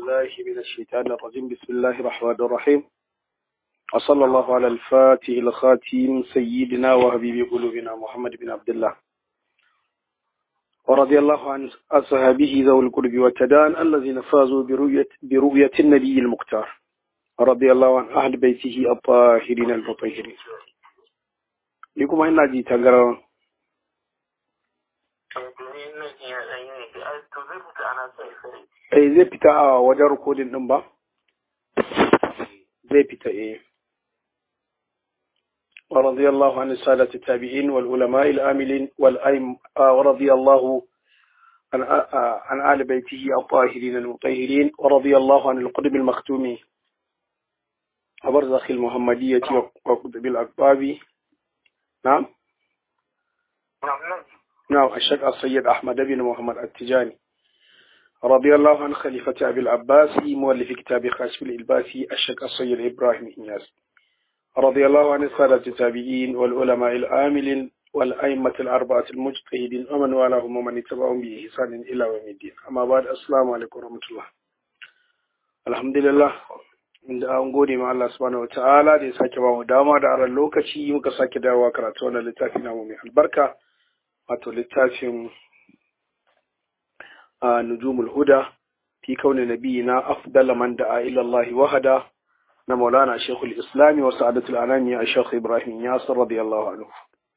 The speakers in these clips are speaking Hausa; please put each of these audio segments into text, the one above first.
بالله من الشيطان الرجيم بسم الله الرحمن الرحيم وصلى الله على الفاتح الخاتم سيدنا وحبيب قلوبنا محمد بن عبد الله ورضي الله عن أصحابه ذوي القرب والتدان الذين فازوا برؤية, برؤية النبي المختار رضي الله عن أهل بيته الطاهرين المطهرين لكم إن جي تقرأ eh zai fita a wajen rikodin din ba zai fita eh ورضي الله عن السادة التابعين والعلماء العاملين والأئم ورضي الله عن عن آل بيته الطاهرين المطهرين ورضي الله عن القطب المختوم وبرزخ المحمدية وقطب الأكباب نعم نعم الشيخ السيد أحمد بن محمد التجاني رضي الله عن خليفة أبي العباس مؤلف كتاب خاشف الإلباسي الشيخ السيد إبراهيم إنياس رضي الله عن السادة التابعين والعلماء العاملين والأئمة الأربعة المجتهدين ومن والاهم ومن اتبعهم بإحسان إلى يوم الدين أما بعد السلام عليكم ورحمة الله الحمد لله inda an gode ma Allah subhanahu wa ta'ala da ya sake ba mu dama da aran lokaci muka sake dawowa karatu wannan littafi namu mai albarka wato littafin nujumul huda fi kauni nabiyina afdala man da'a ila Allah wahada na Maulana Sheikhul Islami wa Sa'adatul Anami a Sheikh Ibrahim Yasir radiyallahu anhu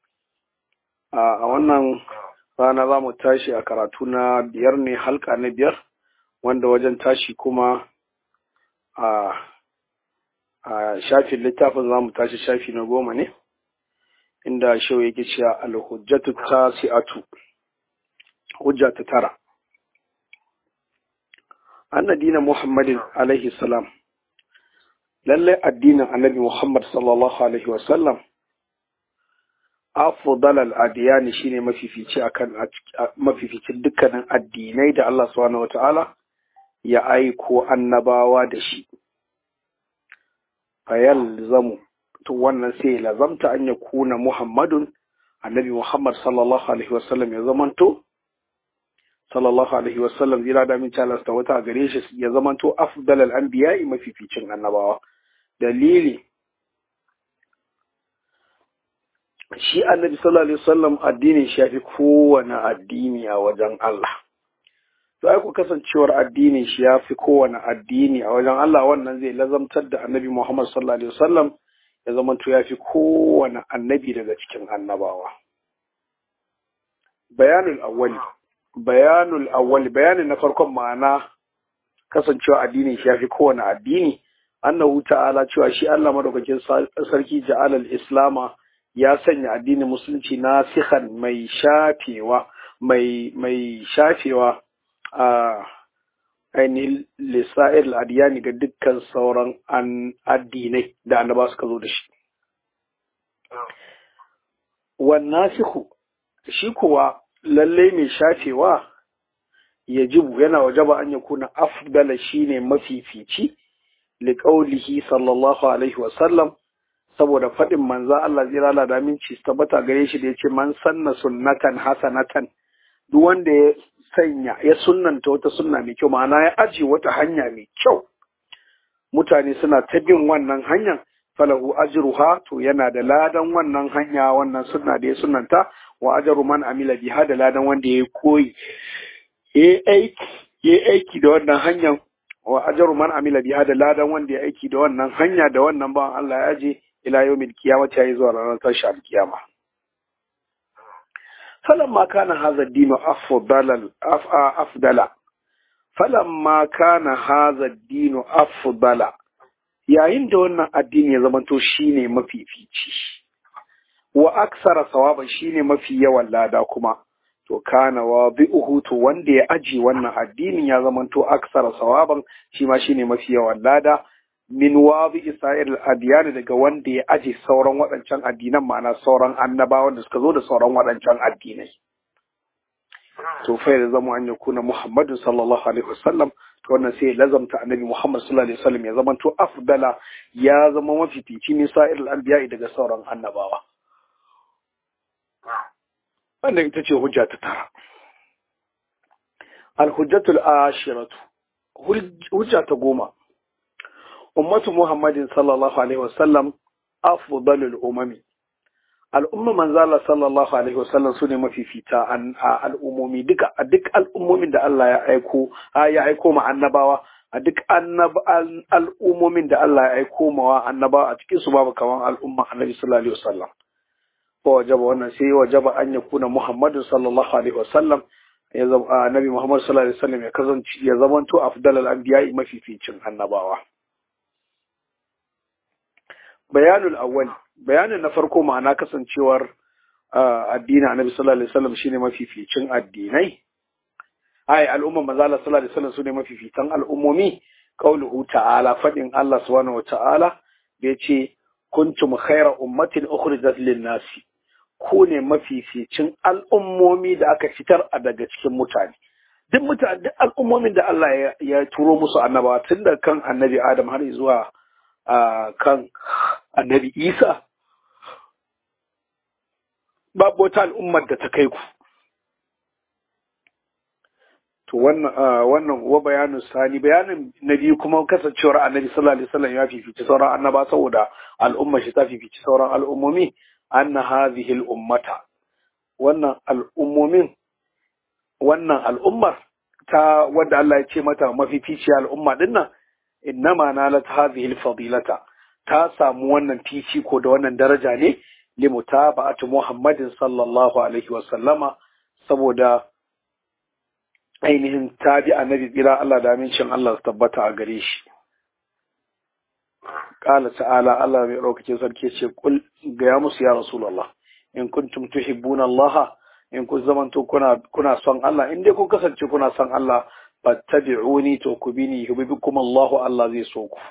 a wannan rana za mu tashi a karatu na biyar ne halka na biyar wanda wajen tashi kuma a a shafin littafin za mu tashi shafi na goma ne inda shehu yake cewa alhujjatu tasi'atu hujja ta tara anna dina muhammadin alaihi salam lalle addinin annabi muhammad sallallahu alaihi wasallam afdal al-adiyani shine mafifici akan mafificin dukkanin addinai da Allah subhanahu wataala ya aiko annabawa da shi fayalzamu to wannan sai ya lazamta an ya kuna muhammadun annabi muhammad sallallahu alaihi wasallam ya zamanto sallallahu alaihi wasallam zira da min calasta wata gare shi ya zamanto afdal al-anbiya'i mafificin annabawa dalili shi annabi sallallahu alaihi wasallam addinin shi yafi kowane addini a wajen Allah to ai ku kasancewar addinin shi yafi kowane addini a wajen Allah wannan zai lazamtar da annabi Muhammad sallallahu alaihi wasallam ya zamanto yafi kowane annabi daga cikin annabawa bayanul awwali bayanul awwali bayanin na farkon ma'ana kasancewa addinin shi yafi kowane addini annahu ta'ala cewa shi Allah madaukakin sarki ja'alal islama ya sanya addinin musulunci nasihan mai shafewa mai mai shafewa a ainihin lissa'ir adiyani ga dukkan sauran addinai da annaba suka zo da shi wannasihu shi kuwa lalle mai shafewa ya jibu yana wajaba an ya kuna afdala shine mafifici liƙaulihi sallallahu alaihi wasallam saboda faɗin manza Allah zira la da minci tabbata gare shi da yace man sanna sunnatan hasanatan duk wanda ya sanya ya sunnanta wata sunna mai kyau ma'ana ya aji wata hanya mai kyau mutane suna ta bin wannan hanyar falahu ajruha to yana da ladan wannan hanya wannan sunna da ya sunnanta wa ajru man amila biha da ladan wanda ya koyi ya aiki aiki da wannan hanyar wa ajaru man amila biha da ladan wanda ya aiki da wannan hanya da wannan bawan Allah ya je ila yawmil qiyamati yayi zuwa ranar tashi alkiyama falamma kana hadha ad-din afdala afdala falamma kana hadha ad-din afdala yayin da wannan addini ya zamanto shine mafifici wa aksara sawaba shine mafi yawan lada kuma to kana wa bi'uhu to wanda ya aji wannan addinin ya zamanto aksara sawaban shi ma shine mafi yawan lada min wa bi isra'il adiyani daga wanda ya aji sauran waɗancan addinan ma'ana sauran annabawan da suka zo da sauran waɗancan addinai to fa ya zama an yakuna muhammadu sallallahu alaihi wasallam to wannan sai lazamta annabi muhammad sallallahu alaihi wasallam ya zamanto afdala ya zama mafifici ne sa'ir al-anbiya daga sauran annabawa wannan ita ce hujja ta tara alhujjatul ashiratu hujja ta goma ummatu muhammadin sallallahu alaihi wasallam afdalul umami al'umma manzala sallallahu alaihi wasallam su ne mafifita a al'ummomi duka a duk al'ummomin da Allah ya aiko ya aiko ma annabawa a duk al'ummomin da Allah ya aiko ma annabawa a cikin su babu kaman al'umma annabi sallallahu alaihi wasallam ko wajaba wannan sai wajaba an ya kuna muhammadu sallallahu alaihi wasallam ya zama annabi muhammad sallallahu alaihi wasallam ya kasance ya zamanto afdalal anbiya'i mafificin annabawa bayanul awwal bayanin na farko ma'ana kasancewar addinin annabi sallallahu alaihi wasallam shine mafificin addinai ai al'umma manzo Allah sallallahu alaihi wasallam sune mafifitan al'ummomi qauluhu ta'ala fadin Allah subhanahu wata'ala da yace kuntum khayra ummatin ukhrijat lin-nasi ku ne mafificin al'ummomi da aka fitar a daga cikin mutane duk mutane duk al'ummomin da Allah ya turo musu annabawa tun da kan annabi Adam har zuwa kan annabi Isa babu wata al'ummar da ta kai ku to wannan wannan wa bayanin sani bayanin na biyu kuma kasancewar annabi sallallahu alaihi wasallam ya fifici sauran annaba saboda al'ummar shi ta fifici sauran al'ummomi anna hadhihi al'ummata wannan al'ummomin wannan al'ummar ta wanda Allah ya ce mata mafifici al'umma dinnan innama nalat hadhihi al-fadilata ta samu wannan ko da wannan daraja ne li mutaba'ati Muhammadin sallallahu alaihi wa sallama saboda ainihin tabi annabi tsira Allah da amincin Allah su tabbata a gare shi qala ta'ala Allah mai ɗaukake sarki ce kul ga ya musu ya rasulullah in kuntum tuhibbuna Allah in kun zamanto kuna kuna son Allah in dai kun kasance kuna son Allah fattabi'uni to ku bini yuhibbukum Allah Allah zai so ku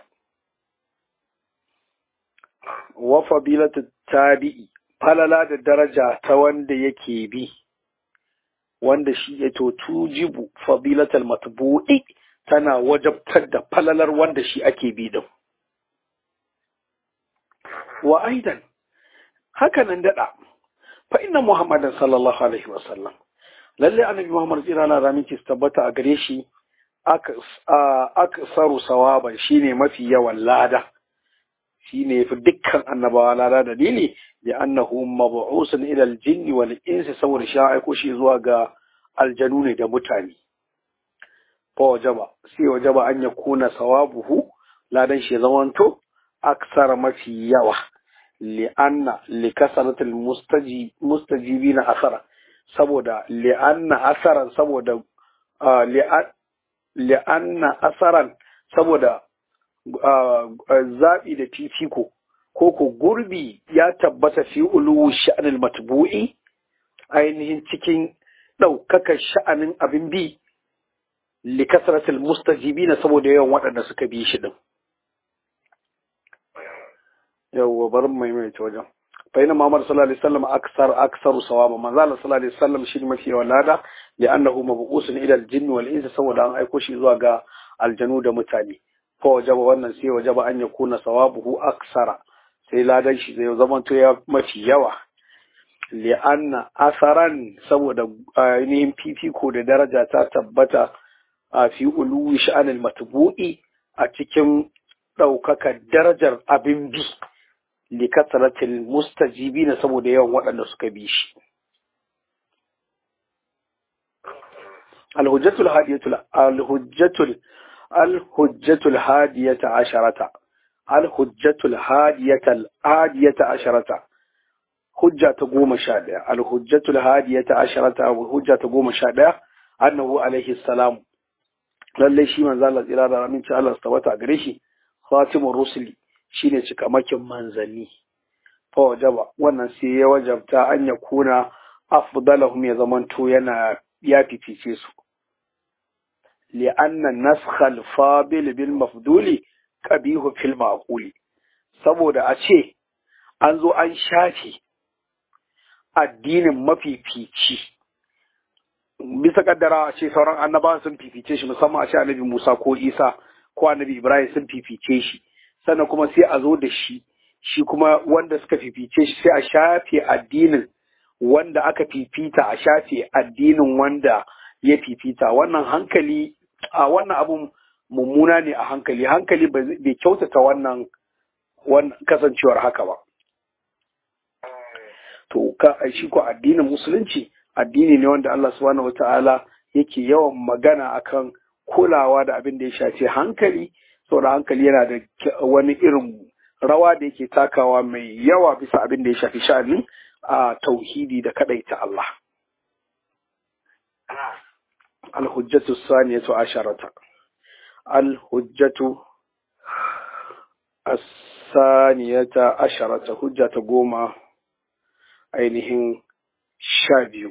wa fadilatu tabi'i falala da daraja ta wanda yake bi wanda shi ya to tujibu fadilatal matbu'i tana wajabtar da falalar wanda shi ake bi din wa aidan haka nan dada fa inna muhammadan sallallahu alaihi wa sallam lalle annabi muhammad tsira na ramin ki tabbata a gare shi aksaru sawaban shine mafi yawan lada shine fi dukkan annabawa lada dalili da annahu mab'usun ila al-jinni wal insi saboda shi aiko shi zuwa ga aljanu ne da mutane fa wajaba sai wajaba an ya kuna sawabuhu ladan shi zamanto aksara mafi yawa li'anna likasaratul mustajibina asara saboda li'anna asaran saboda li'anna asaran saboda zaɓi da fifiko ko ko gurbi ya tabbata fi uluwu sha'anil matbu'i ainihin cikin ɗaukakar sha'anin abin bi likasaratul mustajibina saboda yawan waɗanda suka bi shi din yawwa bari mu maimaita wajen fa inna muhammad sallallahu alaihi wasallam aksar aksaru sawaba manzo Allah sallallahu alaihi wasallam shi mafi yawan lada li annahu mabqusun ila al-jinn wal insi saboda an aiko shi zuwa ga aljanu da mutane fa wajaba wannan sai wajaba an yakuna sawabuhu aksara sai ladan shi zai zama to ya mafi yawa li anna asaran saboda ainihin fifiko da daraja ta tabbata a fi uluwi sha'anil matbu'i a cikin ɗaukaka darajar abin bi likasaratil mustajibina saboda yawan waɗanda suka bi shi alhujjatul hadiyatul alhujjatul alhujjatul hadiyata asharata alhujjatul hadiyatul hadiyata asharata hujja ta goma sha ɗaya alhujjatul hadiyata asharata hujja ta goma sha ɗaya annahu alaihi salam lallai shi manzo Allah tsira da aminci Allah su tabbata gare shi khatimur rusuli shine cikamakin manzanni fa wajaba wannan sai ya wajabta an ya kuna afdalahum ya zamanto yana ya fifice su li'anna naskha al-fabil bil mafduli qabihu fil maquli saboda a ce an zo an shafe addinin mafifici bisa kaddara a ce sauran annabawan sun fifice shi musamman a ce annabi Musa ko Isa ko annabi Ibrahim sun fifice shi sannan kuma sai a zo da shi shi kuma wanda suka fifice shi sai a shafe addinin wanda aka fifita a shafe addinin wanda ya fifita wannan hankali a wannan abun mummuna ne a hankali hankali bai kyautata wannan kasancewar haka ba to ka shi ko addinin musulunci addini ne wanda Allah subhanahu wata'ala yake yawan magana akan kulawa da abin da ya shafi hankali saboda hankali yana da wani irin rawa da yake takawa mai yawa bisa abin da ya shafi sha'anin a tauhidi da kadaita Allah الحجة الثانية عشرة الحجة الثانية عشرة حجة قوما ainihin sha biyu.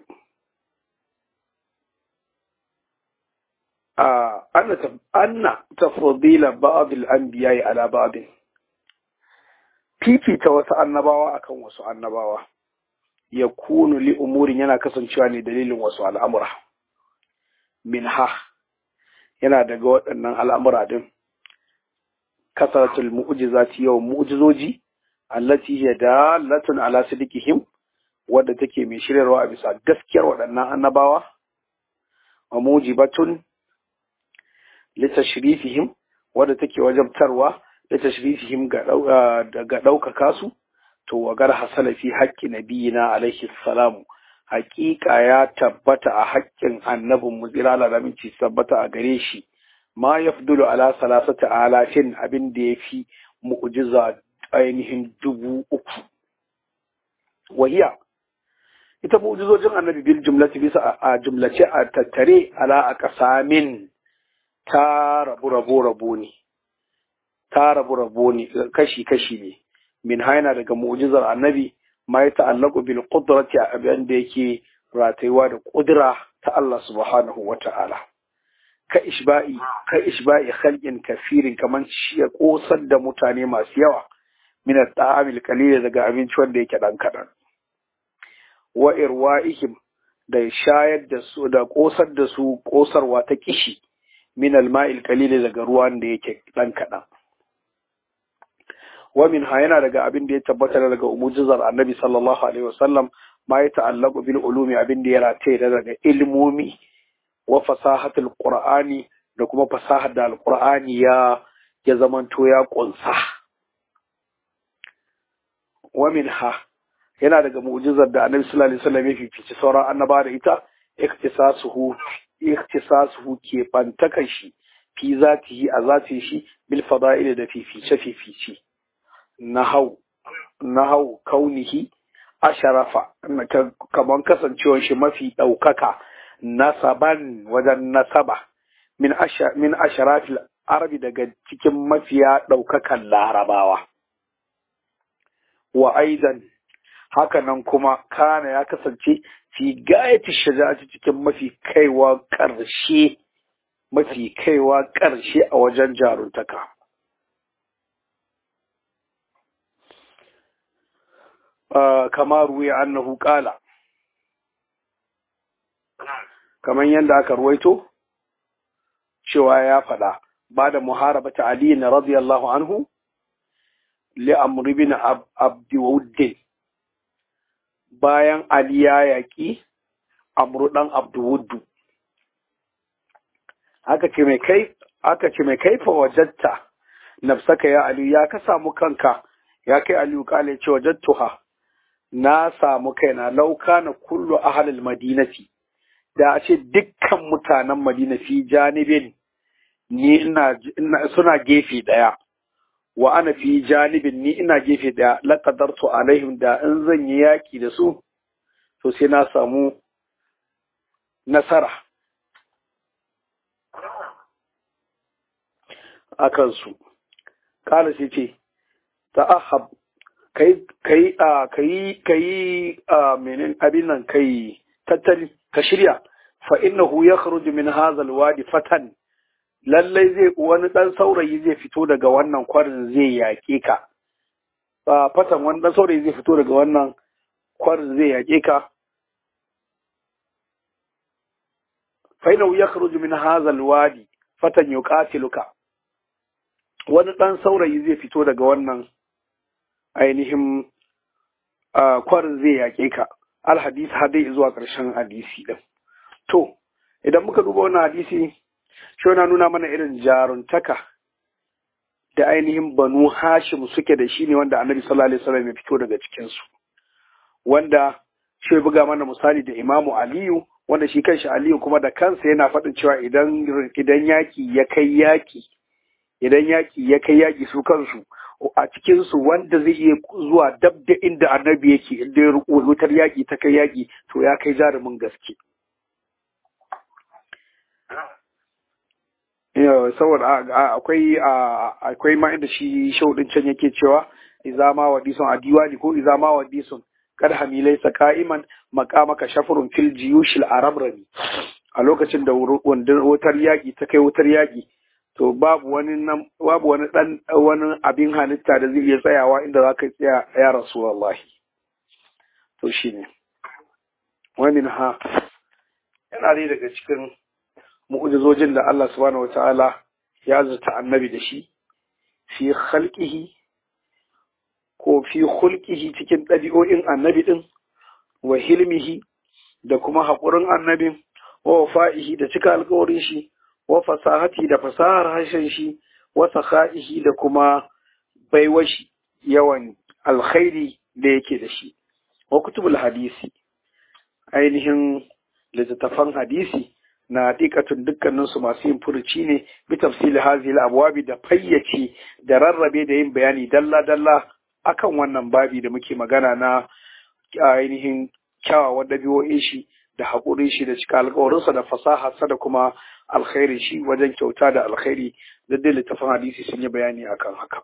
Anna tafadila ba'adul anbiya'i ala ba'adin. Fifita wasu annabawa akan wasu annabawa, ya kunu li umurin yana kasancewa ne dalilin wasu al'amura. Minha yana daga waɗannan al'amura din, kasaratul mu'ujizati yawan mu'ujizoji, allati hiya dalatun ala sidikihim wadda take mai shiryarwa a bisa gaskiyar waɗannan annabawa wa mujibatun litashrifihim wadda take wajabtarwa litashrifihim ga ga ɗaukaka su to wa gar hasala fi haqqi nabiyina alaihi salamu haƙiƙa ya tabbata a haƙƙin annabin mu tsira da aminci tabbata a gare shi ma yafdulu ala salasata alafin abin da yafi mu'jiza ainihin dubu uku wahiya ita mu'jizojin annabi bil jumlati bisa a jumlace a tattare ala a kasamin ta rabu rabo rabo ne ta rabu rabo ne kashi kashi ne min haina daga mu'jizar annabi ma ya ta'allaqu bil qudrati abin da yake ratayuwa da kudura ta Allah subhanahu wata'ala ka ishba'i ka ishba'i khalqin kafirin kaman shi ya kosar da mutane masu yawa min at-ta'amil qalil daga abinci wanda yake dan kadan wa irwa'ihim da shayar da su da kosar da su kosarwa ta kishi min al-ma'il qalil daga ruwan da yake dan kadan wa min ha yana daga abin da ya tabbata daga umujizar annabi sallallahu alaihi wasallam ma ya ta'allaqu bil ulumi abin da ya rataye daga ilmomi wa fasahatul qur'ani da kuma fasahar da alqur'ani ya ya zamanto ya kunsa wa min ha yana daga mu'jizar da annabi sallallahu alaihi wasallam ya fifici sauran annaba da ita iktisasuhu iktisasuhu ke bantakan shi fi zatihi a zatin shi bil fada'il da fifice fifice nahau nahau kaunihi asharafa kaman kasancewar shi mafi ɗaukaka nasaban wajen nasaba min min asharafil arabi daga cikin mafiya ɗaukakan larabawa wa aidan haka nan kuma kana ya kasance fi gayati shaja'ati cikin mafi kaiwa ƙarshe mafi kaiwa ƙarshe a wajen jaruntaka kama ruwa annahu qala kaman yadda aka ruwaito cewa ya faɗa ba da muharabata Ali na radiyallahu anhu li amr ibn abdi wuddin bayan Ali ya yaƙi amru dan abdu aka ce mai kai aka ce mai kaifa wajatta nafsaka ya Ali ya ka samu kanka ya kai Ali kale ce wajattuha na samu kaina lauka na kullu ahalil madinati da a ce dukkan mutanen madina fi janibin ni ina, suna gefe daya wa ana fi janibin ni ina gefe daya laqadartu alaihim da in zan yi yaki da su to sai na samu nasara akan su kala sai ce ta'ahab kai kai a kai kai a menen abin nan kai tattali ka shirya fa innahu yakhruju min hadha alwadi fatan lallai zai wani dan saurayi zai fito daga wannan kwarin zai yake ka ba fatan wani dan saurayi zai fito daga wannan kwarin zai yake ka fa innahu yakhruju min hadha alwadi fatan yuqatiluka wani dan saurayi zai fito daga wannan ainihin kwarin zai yaƙe ka alhadis har dai zuwa ƙarshen hadisi ɗin to idan muka duba wannan hadisi shi na nuna mana irin jaruntaka da ainihin banu hashim suke da shi ne wanda annabi sallallahu alaihi wasallam ya fito daga cikinsu wanda shi buga mana misali da imamu aliyu wanda shi kanshi aliyu kuma da kansa yana faɗin cewa idan idan yaki ya kai yaki idan yaki ya kai yaki su kansu a cikinsu wanda zai iya zuwa dab da inda annabi yake inda ya wutar yaki ta kai yaki to ya kai jarumin gaske saboda akwai akwai ma inda shi shaudin can yake cewa iza ma wadison a diwani ko iza ma wadison kad hamilai ka'iman makamaka shafurun fil jiyushil arabrani a lokacin da wutar yaƙi ta kai wutar yaƙi to babu wani nan babu wani dan wani abin halitta da zai iya tsayawa inda za ka tsaya ya rasulullahi to shine wani ha yana dai daga cikin mu'ujizojin da Allah subhanahu wataala ya zata annabi da shi fi khalqihi ko fi hulkihi cikin ɗabi'o'in annabi ɗin wa hilmihi da kuma haƙurin annabin wa fa'ihi da cika alƙawarin shi wa fasahati da fasahar harshen shi wa sakha'ihi da kuma baiwar shi yawan alkhairi da yake da shi wa kutubul hadisi ainihin littattafan hadisi na haƙiƙatun dukkaninsu masu yin furuci ne bi tafsili hazil abwabi da fayyace da rarrabe da yin bayani dalla dalla akan wannan babi da muke magana na ainihin kyawawan ɗabi'o'in shi da haƙurin shi da cika alƙawarinsa da fasaharsa da kuma alkhairi shi wajen kyauta da alkhairi da dai littafin hadisi sun yi bayani akan haka.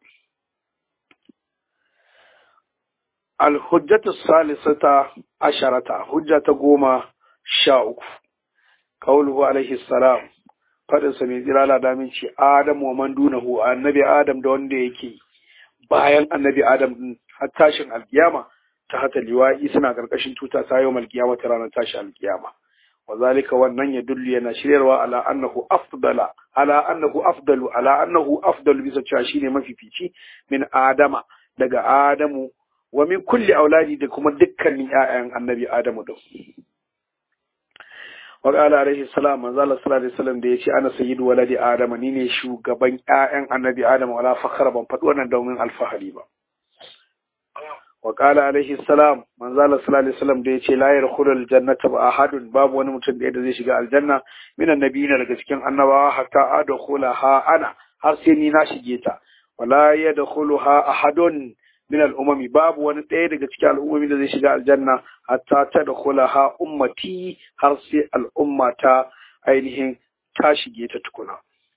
Alhujjatu salisata asharata hujja ta goma sha uku. Kauluhu alaihi salam faɗinsa mai jira damin ce Adam wa man dunahu annabi Adam da wanda yake bayan annabi Adam din har tashin alkiyama ta hata liwa'i suna karkashin tuta ta yau malkiyama ta ranar tashin alkiyama wa zalika wannan ya dullu yana shiryarwa ala annahu afdala ala annahu afdalu ala annahu afdalu bisa cewa shine mafifici min adama daga adamu wa min kulli auladi da kuma dukkanin ƴaƴan annabi adamu din wa qala alaihi salam manzo Allah sallallahu alaihi wasallam da yace ana sayyidu waladi adama ni ne shugaban ƴaƴan annabi adamu wala fakhara ban faɗi wannan domin alfahari ba wa qala alaihi salam manzo Allah sallallahu alaihi wasallam da yace la yadkhulul jannata ba ahadun babu wani mutum da zai shiga aljanna minan nabiyina daga cikin annabawa hatta adkhulaha ana har sai ni na shige ta wala yadkhuluha ahadun min al'umami babu wani ɗaya daga cikin al'ummomi da zai shiga aljanna hatta ta da ha ummati har sai al'umma ta ainihin ta shige ta tukuna.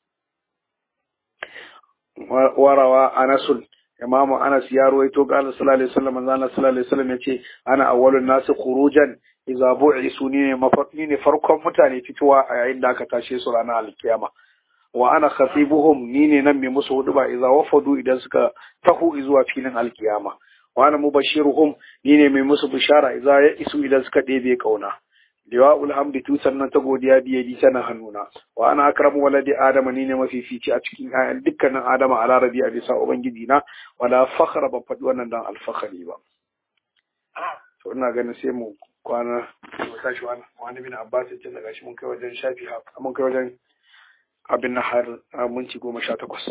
Warawa Anasul, Imamu Anas ya ruwaito ga Allah sallallahu alaihi wasallam manzo Allah sallallahu alaihi wasallam yace ana awwalun nasu khurujan idza bu'isu ni ne ne farkon mutane fitowa a yayin da aka tashe su ranar alkiyama. wa ana khatibuhum ni ne nan mai musu huduba idza wafadu idan suka tahu zuwa filin alkiyama wa ana mubashiruhum ni ne mai musu bishara idza ya isu idan suka ɗebe kauna liwa'ul hamdi tusan nan ta godiya biye di tana hannuna wa ana akramu waladi adama ni ne mafifici a cikin ayan dukkanin adama a larabi a bisa ubangiji na wala fakhra ban faɗi wannan dan alfakhari ba to ina ganin sai mu kwana mu tashi wani wani bin abbas ya ce daga shi mun kai wajen shafi mun kai wajen abin na har minti goma sha takwas.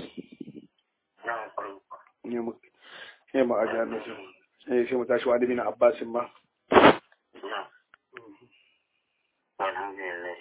Ne ma a jihar nasu. Ne sai mu tashi wani bin Abbasin ma. Alhamdulillah.